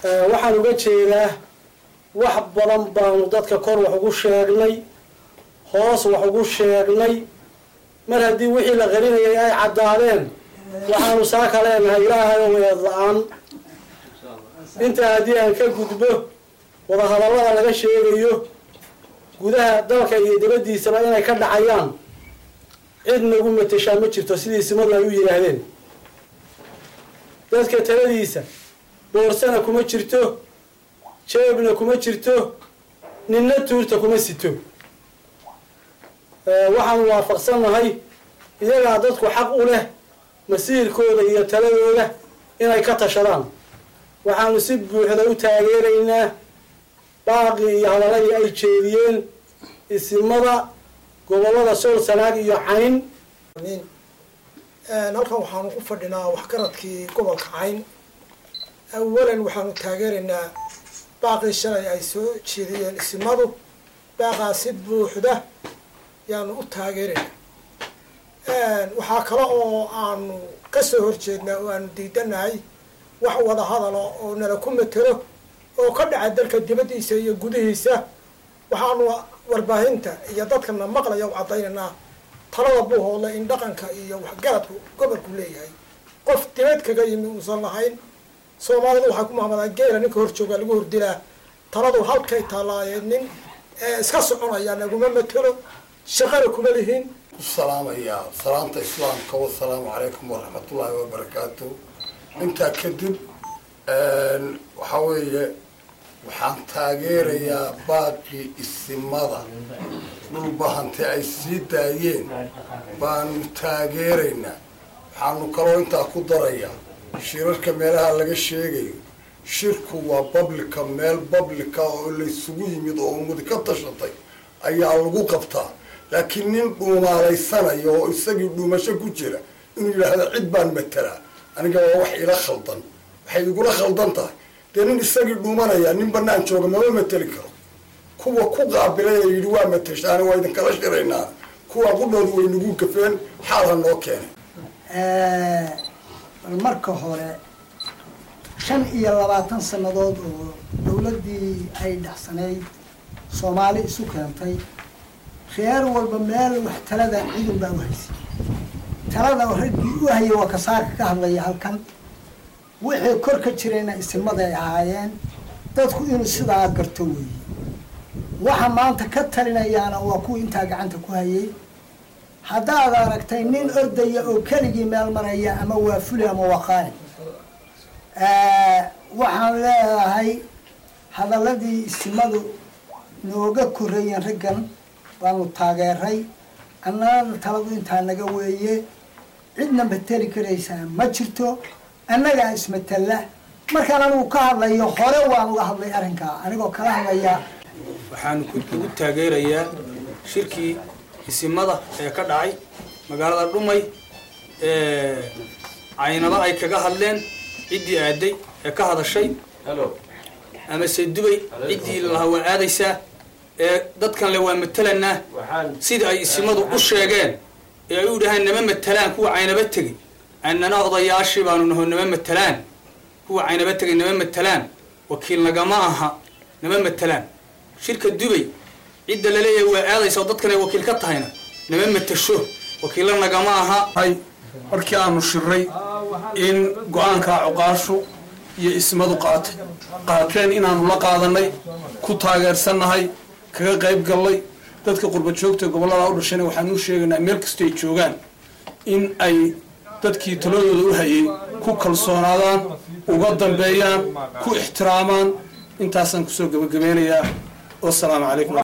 waxaan uga jeedaa wax badan baanu dadka kor wax ugu sheegnay hoos wax ugu sheegnay mar haddii wixii la qarinayay ay caddaadeen waxaanu saaka leenahay ilaahay oo weed la-aan intaa haddii aan ka gudbo wadahadallada laga sheegayo gudaha dalka iyo dibaddiisaba inay ka dhacayaan cid nagu mateshaa ma jirto sidii simadu ay u yidhaahdeen dadka taladiisa boorsana kuma jirto jeebna kuma jirto ninna tuurta kuma sito waxaanu waafaqsannahay iyagaa dadku xaq u leh masiirkooda iyo taladooda inay ka tashadaan waxaanu si buuxda u taageeraynaa baaqii iyo hadaladii ay jeediyeen isimada gobollada sool sanaag iyo cayn halkan waxaanu ku fadhinaa waxgaradkii gobolka cayn awalan waxaanu taageeraynaa baaqii shalay ay soo jeediyeen isimadu baaqaa si buuxda yaanu u taageeraynaa waxaa kale oo aanu kasoo horjeednaa oo aanu diidanahay wax wada hadala oo nala ku matelo oo ka dhaca dalka dibaddiisa iyo gudihiisa waxaanu warbaahinta iyo dadkana maqlaya u caddaynaynaa talada buuhoodle in dhaqanka iyo waxgaradku gobolku leeyahay qof dibad kaga yimi uusan lahayn soomaalida waxay ku mahmadaa geela ninka hor joogaa lagu hordilaa taladu halkay taalaayeen nin iska soconaya naguma matelo shaqana kuma lihin ku salaamayaa salaamta islaamka wasalaamu calaykum waraxmatullaahi wabarakaatu intaa kadib waxaa weeye waxaan taageerayaa baaqii isimada dhulbahante ay sii daayeen baanu taageeraynaa waxaanu kaloo intaa ku darayaa shirarka meelaha laga sheegayo shirku waa bablika meel bablika oo laysugu yimid oo ummadi ka tashatay ayaa lagu qabtaa laakiin nin dhuumaalaysanaya oo isagii dhuumasho ku jira inuu yidhaahdo cid baan matelaa aniga waa wax ila khaldan waxay igula khaldan tahay dee nin isagii dhuumanaya nin banaan jooga mama mateli karo kuwa ku qaabilay ee yidhi waa mateshaani waa idinkala shiraynaa kuwa qudhoodu way nagu gafeen xaal ha noo keenay bal marka hore shan iyo labaatan sannadood oo dawladdii ay dhacsanayd soomaali isu keentay reer walba meel wax talada cidun baa u haysay talada raggii u hayay waa kasaarka ka hadlaya halkan wixii kor ka jirayna isimaday ahaayeen dadku inuu sidaa garto weeye waxa maanta ka talinayaana waa kuwa intaa gacanta ku hayay haddaad aragtay nin ordaya oo keligii meel maraya ama waa fuli ama waa qaani waxaan leedahay hadaladii isimadu nooga korreeyeen raggan baanu taageeray annagana taladu intaa naga weeye cidna mateli karaysaa ma jirto annagaa ismatella markaan anigu ka hadlayo hore waan uga hadlay arrinkaa anigoo kala hadlaya waxaanu ugu taageerayaa shirkii isimada ee ka dhacay magaalada dhumay ee caynado ay kaga hadleen ciddii aaday ee ka hadashay ama se dubay ciddii lahaa waa aadaysaa ee dadkan le waa matelanaa sidai ay isimadu u sheegeen ee ay u dhahaan nama matelaan kuwa caynaba tegey annana odayaashii baanu naho nama matelaan kuwa caynaba tegay nama matelaan wakiil nagama aha nama matelaan shirka dubay cidda laleeyahay waa aadaysa oo dadkan ay wakiil ka tahayna nama matasho wakiilla nagama aha markii aanu shiray in go-aankaa cuqaashu iyo ismadu qaatay qaateen inaanu la qaadanay ku taageersannahay kaga qayb gallay dadka qurba joogta gobollada u dhashayna waxaanu u sheegaynaa meel kastoo ay joogaan in ay dadkii taladooda u hayay ku kalsoonaadaan uga dambeeyaan ku ixtiraamaan intaasaan kusoo gebagabeynayaa wasalaamu calaykum